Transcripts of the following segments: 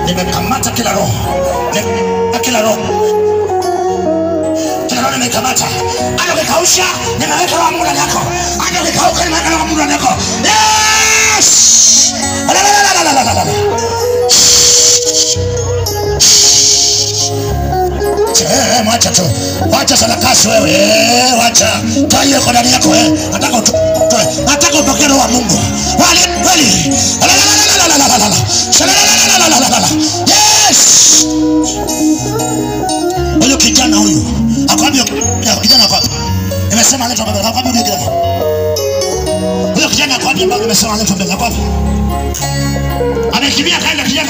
nimekamata kila roho Nime- kila roho kila roho nimekamata hata ukikausha nimeweka roho ya Mungu ndani yako hata ukikauka nimeweka roho ya Mungu ndani yako yes la la la la la la la la Eh, mwacha tu wacha sarakasi wewe eh, wacha toa hiyo iko ndani yako eh. nataka utoe nataka upokee roho wa Mungu wali kweli La, la, la, la, la, la, la, la, la. Sha, la, la, la, la, la, la, la, la. yes huyu kijana huyu akwambia kijana akwambia nimesema aletwa mbele akwambia huyu kijana huyo kijana akwambia ambaye nimesema aletwa mbele akwambia amekimbia kaenda kijana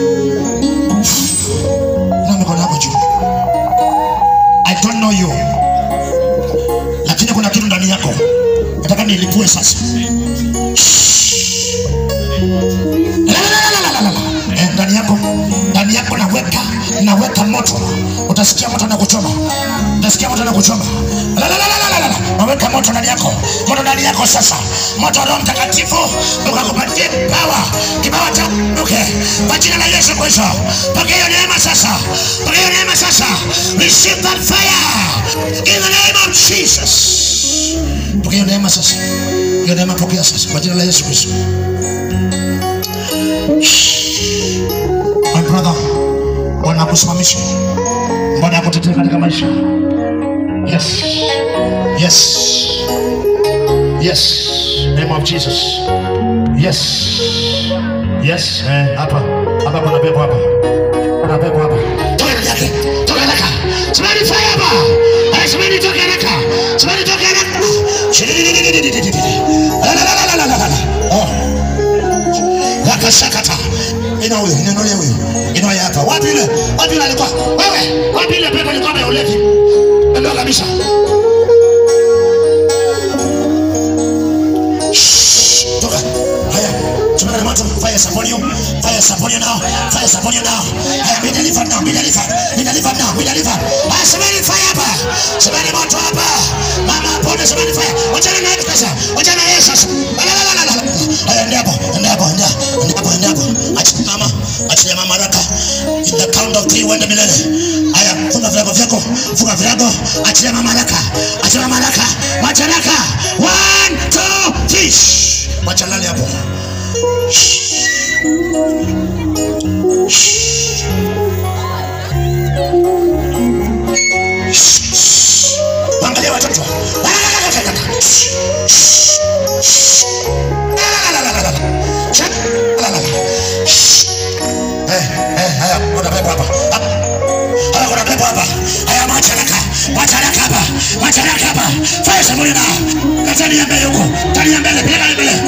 na mikono yako juu I don't know you, lakini kuna kitu ndani yako nataka nilipue sasa. La, la, la, la, la, la, la. Eh, ndani yako ndani yako naweka naweka moto, utasikia moto na kuchoma, utasikia moto na kuchoma. La, la, la, la, la, la, la. Naweka moto ndani yako, moto ndani yako sasa, moto wa Roho Mtakatifu ukakupatie kipawa, kipawa cha uke kwa jina la Yesu Kristo. Pokea hiyo neema sasa, pokea hiyo neema sasa, receive that fire in the name of Jesus. Pokea hiyo neema sasa, hiyo neema pokea sasa kwa jina la Yesu Kristo. My brother, Bwana akusimamishe, Bwana akutetee katika maisha. Yes, yes, yes, name of Jesus. Yes, yes, eh, hapa hapa kuna pepo hapa, kuna pepo hapa. Toka ndani yake, toka haraka, simani fire hapa, eh, simani toka haraka, simani toka haraka. Shidididididididididi. La, la, la, la, la, la, la, la. Oh wakashakata ina huyo inanulia huyo inaoya hapa wapi ile wapi ile alikuwa wewe wapi ile pepo ilikuwa ya ulevi ndio kabisa Shh, toka haya tumana na moto fire is upon you fire is upon you now fire is upon you now haya be delivered now be delivered be delivered now be delivered haya semeni fire hapa semeni moto hapa mama pone semeni fire wachana na yetu sasa wachana na Yesu sasa la la la la la haya ndio hapo ndio hapo ndio ndio hapo ndio hapo achilia mama achilia mama haraka in the count of three uende milele haya funga virago vyako funga virago achilia mama haraka achilia mama haraka wacha haraka one two three Shh. wacha lale hapo angalia watoto Eh, eh, haya, kuna pepo hapa. Haya, kuna pepo hapa. Haya, mwacha haraka. Mwacha haraka hapa. Mwacha haraka hapa. Fanya sabuni na. Katani ya mbele huko. Tani ya mbele, peleka ya mbele.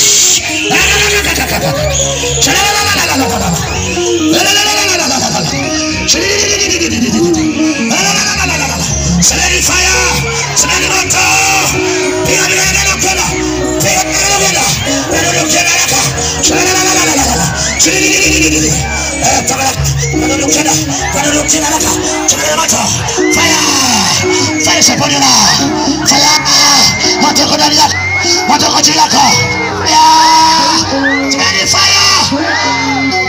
Semeni fire! Semeni moto! Piga piga piga piga! Piga piga piga! Piga piga haraka! Shalalalalala! Shilililililili! Eh, toka! Piga piga! Piga piga haraka! Semeni moto! Fire! Fire saponi na! Fire! Moto uko ndani yako! Moto uko juu yako! Yeah! Semeni fire!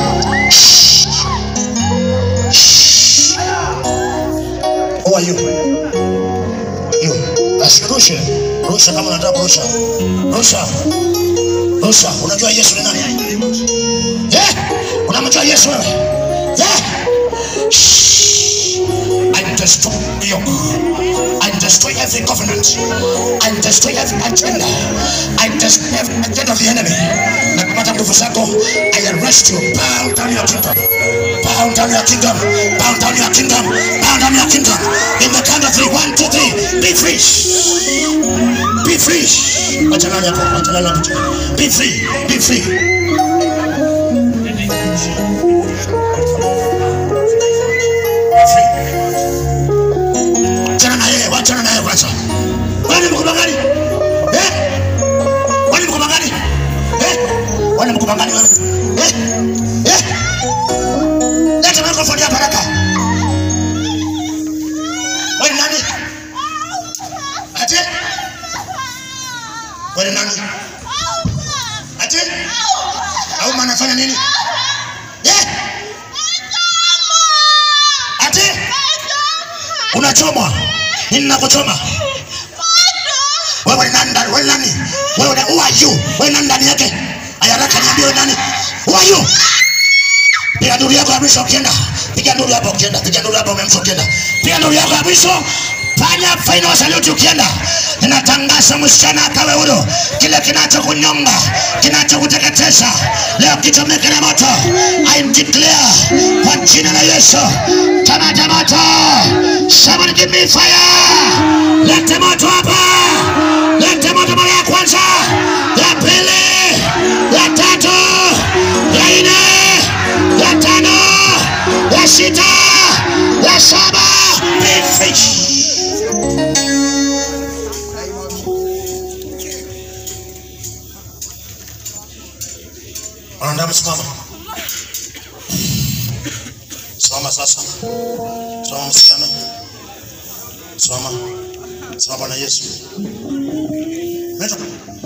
Who are you? You. Basi rushe. Rusha kama unataka kurusha. Rusha. Rusha. Unajua Yesu ni nani? Eh? Unamjua Yesu wewe? Eh? Shh. I destroy you. I destroy every covenant. I destroy every agenda. I destroy every agenda of the enemy. Na kupata nguvu zako, I arrest you. Bow down your kingdom. Bow down your kingdom. Bow down your kingdom. Bow down your kingdom. In the count of three. One, two, three. Be free. Be free. Wacha nani hapo? Wacha nani hapo? Be free. Be free. Free. Wachana na yeye, wachana na yeye kwanza. Wewe ni mkubwa gani? Eh? Wewe ni mkubwa gani? Eh? Wewe ni mkubwa gani wewe? Eh? Eh? Leta microphone hapa haraka. Wewe ni nani? Ate? Wewe ni nani? Ate? unachomwa nini nakuchoma wewe ni nani ndani- wewe ni nani wewe ni who are you wewe ni nani ndani yake ayaraka niambie wewe nani who are you piga nduru yako ya mwisho ukienda piga nduru hapo ukienda piga nduru hapo umemsha ukienda piga nduru yako ya mwisho fanya final salute ukienda ninatangaza msichana akawe huru kile kinachokunyonga kinachokuteketeza leo kichomeke na moto I declare kwa jina la Yesu kamata moto somebody give me fire lete moto hapa lete moto mara ya kwanza ya pili ya tatu ya nne ya tano ya sita ya saba be fish Anaenda msimama. Simama sasa. Simama msichana. Simama. Simama Bwana Yesu. Naitwa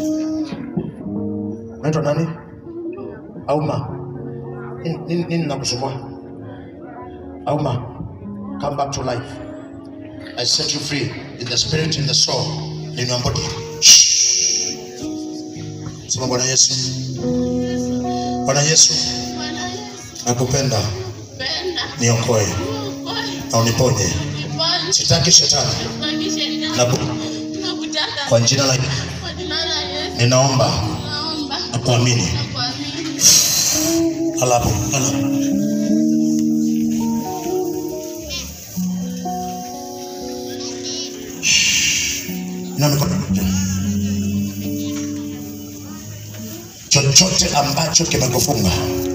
Naitwa nani? Auma. Nini nini- nini nakusumbua? Auma. Come back to life. I set you free in the spirit, in the soul, in your body. Shh. Sema Bwana Yesu. Bwana Yesu, Bwana Yesu, nakupenda, penda, niokoe uokoe, na uniponye. niponye, Sitaki shetani, usibakishe ndani. na Nakutaka kwa jina la kwa jina la Yesu, ninaomba naomba na kuamini. na kuamini. Alapo, ala. Inua mikono juu. Chochote ambacho kimekufunga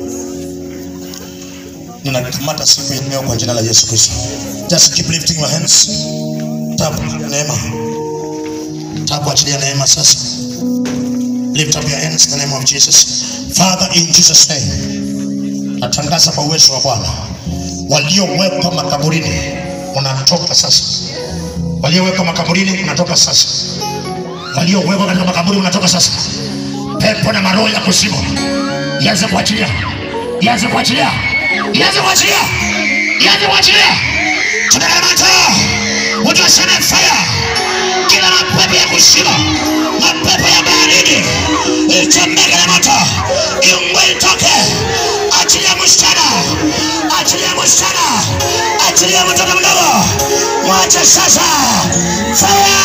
ninakamata siku ya leo kwa jina la Yesu Kristo. Just keep lifting your hands. Tap neema. Tap achilia neema sasa. Lift up your hands in the name of Jesus. Father, in Jesus' name, natangaza kwa uwezo wa Bwana, waliowekwa makaburini unatoka sasa, waliowekwa makaburini unatoka sasa, waliowekwa katika makaburi unatoka sasa. Pepo na maroho ya kuzimu ianze kuachilia, ianze kuachilia, ianze kuachilia, ianze kuachilia. Tunakamata utasema fire, kila mapepo ya kuzimu, mapepo ya baharini ichomeke na moto, iungwe itoke. Achilia msichana, achilia msichana, achilia mtoto mdogo, mwache sasa. Fire!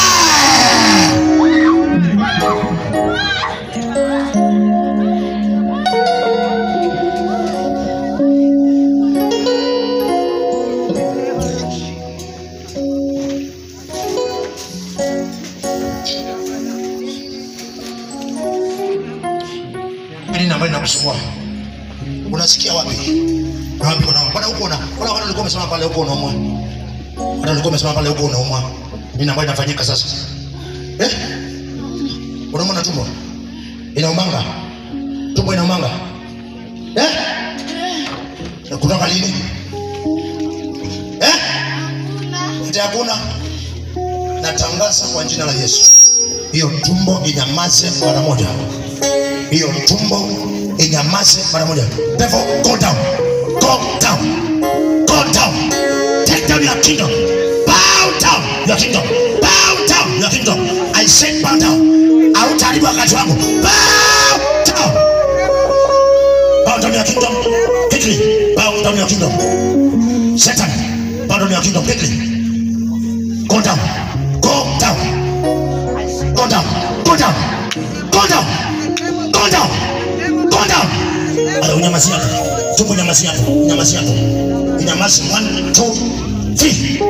nini ambayo inakusumbua? Unasikia wapi? Na wapi unaumwa? Bwana huko una. Bwana bwana ulikuwa umesema pale huko unaumwa. Bwana ulikuwa umesema pale huko unaumwa. Nini ambayo inafanyika sasa? Eh? Unaumwa na tumbo? Inaumanga? Tumbo inaumanga? Eh? Na kutoka lini? Eh? Ndio hakuna. Natangaza kwa jina la Yesu. Hiyo tumbo inyamaze mara moja hiyo tumbo inyamaze mara moja. Devil, go down, go down, go down. Take down your kingdom. Bow down your kingdom. Bow down your kingdom. I said bow down. Hautaharibu wakati wangu. Bow down. Bow down your kingdom quickly. Bow down your kingdom. Satan, bow down your kingdom quickly. Go down. Go down. Go down. Go down. Go down. Go down. Go down. Ala unyamazi hapo. Tumbo nyamazi hapo. Nyamazi hapo. Nyamazi. One, two, three.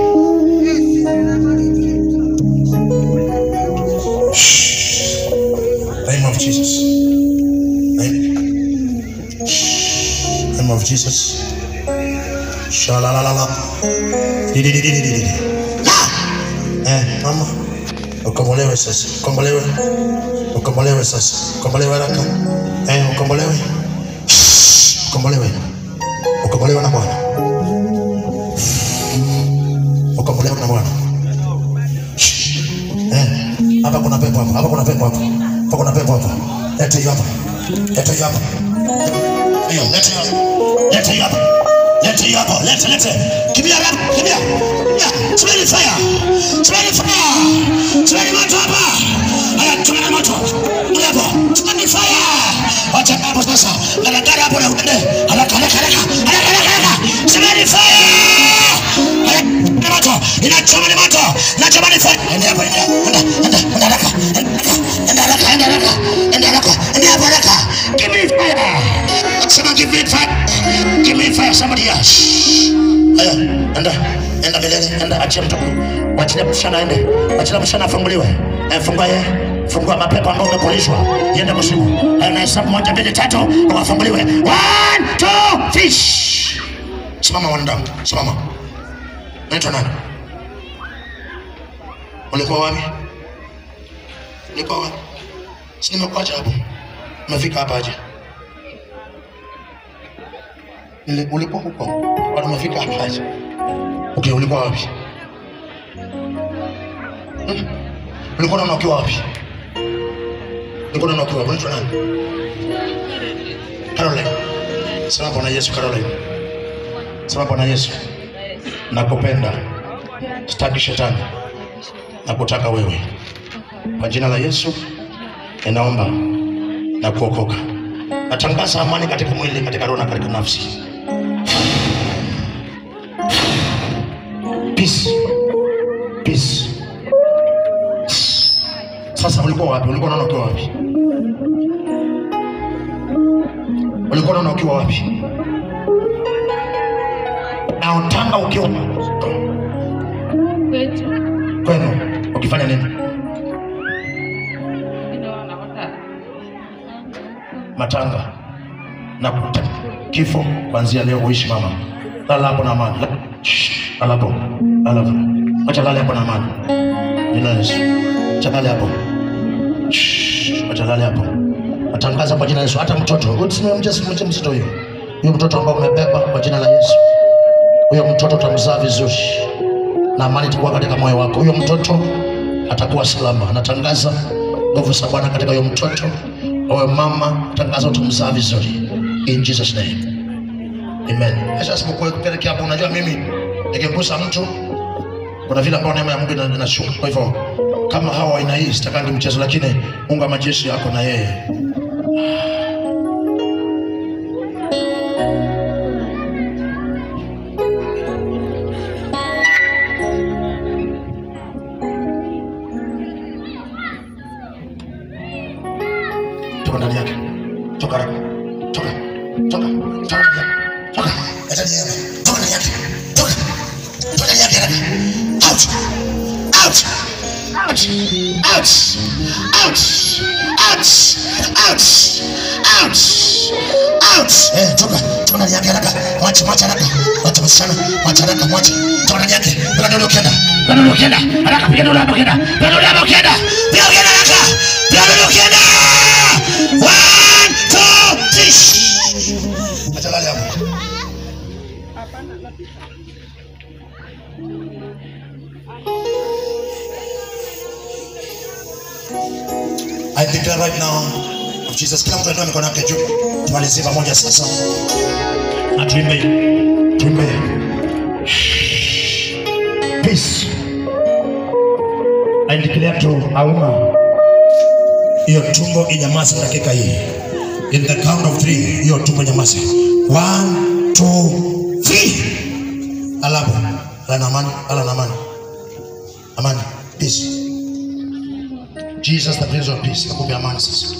Shh. Name of Jesus. Name. Shh. Name of Jesus. Shalalalala. Dididididididi. Ah! Eh, mama. Ukombolewe sasa. Ukombolewe. Ukombolewe sasa. Ukombolewe haraka. Eh, ukombolewe. Shh. Ukombolewe. Ukombolewe na Bwana. Ukombolewe na Bwana. Shh. Eh, hapa kuna pepo hapa. Hapa kuna pepo hapa. Hapa kuna pepo hapa. Leta hiyo hapa. Leta hiyo hapa. Hiyo, leta hiyo. Leta hiyo hapa. Leta lete hiyo hapo, lete lete, kimbia rap, kimbia, kimbia, chomeni fire, chomeni fire, chomeni moto hapa, haya, chomeni moto, ule hapo, chomeni fire, wacha hapo sasa, garagara hapo na uende, haraka haraka haraka, haraka haraka haraka, chomeni fire, haya, ni moto, inachoma ni moto, inachoma ni fire, ende hapo, ende, enda, enda, enda haraka, enda haraka, enda haraka, enda haraka, enda hapo haraka, give me fire, sema give me fire, give me fire, somebody else. Haya, enda, enda milele, enda, achia mtoto, wachilia msichana aende, wachilia msichana afunguliwe, Eh, fungua ye, fungua mapepo ambayo umepolishwa, iende kuzimu. Haya, na hesabu moja, mbili, tatu, wafunguliwe. One, two, fish. Simama wanadamu, simama. Naitwa nani? Ulikuwa wapi? Ulikuwa wapi? Si nimekuacha hapo. Umefika hapa aje? Nili- Ulikuwa huko. Bado umefika hapa aje? Okay, ulikuwa wapi? Hmm? Ulikuwa unaona ukiwa wapi? Ulikuwa unaona ukiwa wapi? Unaitwa nani? Caroline. Sema Bwana Yesu Caroline. Sema Bwana Yesu. Nakupenda. Sitaki shetani. Nakutaka wewe. Kwa jina la Yesu ninaomba na kuokoka. Natangaza amani katika mwili, katika roho na katika nafsi. Peace. Peace. Sasa ulikuwa wapi? Ulikuwa unaona ukiwa wapi? Ulikuwa unaona ukiwa wapi? Na utanga ukiwa kwetu kwenu ukifanya nini? ninaona wata matanga na kuta kifo kuanzia leo uishi mama lala hapo na amani La- Shh, lala hapo lala hapo acha lale hapo na amani jina la Yesu acha lale hapo Shh, acha lale hapo natangaza kwa jina la Yesu hata mtoto usimche simche mtoto huyo huyo mtoto ambao umebeba kwa jina la Yesu huyo mtoto utamzaa vizuri na amani itakuwa katika moyo wako. Huyo mtoto atakuwa salama. Natangaza nguvu za Bwana katika huyo mtoto. Wewe mama, tangaza utamzaa vizuri in Jesus name, amen. Sasa sipokuwa kupelekea hapo, unajua mimi nikigusa mtu kuna vile ambao neema ya Mungu ina- inashuka. Kwa hivyo kama hawa aina hii sitakangi mchezo, lakini Mungu wa majeshi yako na yeye toka ndani yake, toka haraka, toka, toka, toka ndani yake, toka, acha niende, toka ndani yake, toka, toka ndani yake haraka, out, out, out, out, out, out, out, out, out, eh, toka, toka ndani yake haraka, mwache, mwache haraka, mwache msichana, mwache haraka, mwache, toka ndani yake, piga ndole ukienda, piga ndole ukienda, haraka, piga ndole hapo ukienda, piga ndole hapo ukienda, piga ukienda haraka, piga ndole ukienda. One, two, three. Acha lale hapo. I declare right now of Jesus. Kila mtu ainua mikono yake juu. Tumalizie pamoja sasa. Na tuimbe. Tuimbe. Peace. I declare to Auma hiyo tumbo inyamaze dakika hii. In the count of three, hiyo tumbo inyamaze. One, two, three. Alafu, ala na amani, ala na amani. Amani, peace. Jesus the Prince of Peace, nakupe amani sasa.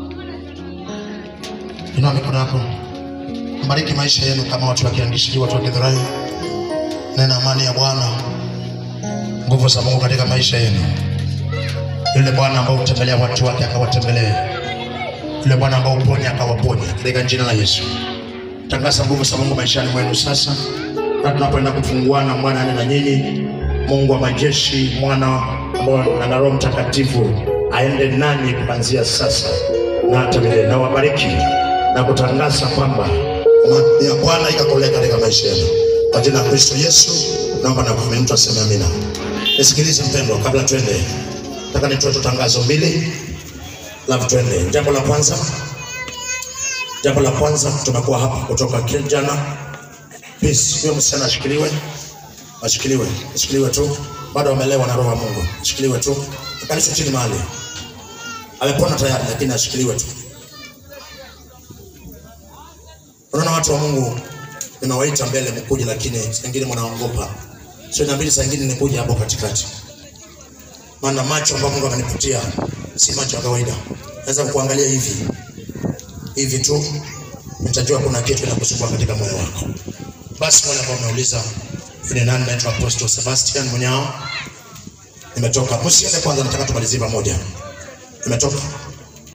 Inua mikono yako. Bariki maisha yenu kama watu wa Kiandishi, watu wa Githurai. Nena amani ya Bwana, nguvu za Mungu katika maisha yenu yule Bwana ambao hutembelea watu wake akawatembelee, yule Bwana ambao huponya akawaponya, katika jina la Yesu. Tangaza nguvu za Mungu maishani mwenu sasa, na tunapoenda kufunguana, Bwana ane na nyinyi. Mungu wa majeshi, mwana ambao na Roho Mtakatifu aende nanyi kuanzia sasa na hata milele, na wabariki na kutangaza kwamba amani ya Bwana ikakolea katika maisha yenu, kwa jina la Kristo Yesu naomba na kuamini. Mtu aseme amina. Nisikilize mpendwa, kabla twende nataka nitoe tu tangazo mbili, alafu twende. Jambo la kwanza, jambo la kwanza, tumekuwa hapa kutoka jana Please, huyo msichana ashikiliwe, ashikiliwe, ashikiliwe tu. Bado amelewa na roho ya Mungu, ashikiliwe tu. Kanisa chini mahali, amepona tayari, lakini ashikiliwe tu. Unaona watu wa Mungu, ninawaita mbele mkuje, lakini saa ingine mnaogopa. Sio inabidi saa ingine nikuje hapo katikati, maana macho ambayo Mungu amenipatia si macho ya kawaida. Naweza kuangalia hivi hivi tu, nitajua kuna kitu kinakusumbua katika moyo wako. Basi wale ambao wameuliza ni nani, naitwa Apostle Sebastian Munyao, nimetoka. Msiende kwanza, nataka tumalizie pamoja. Nimetoka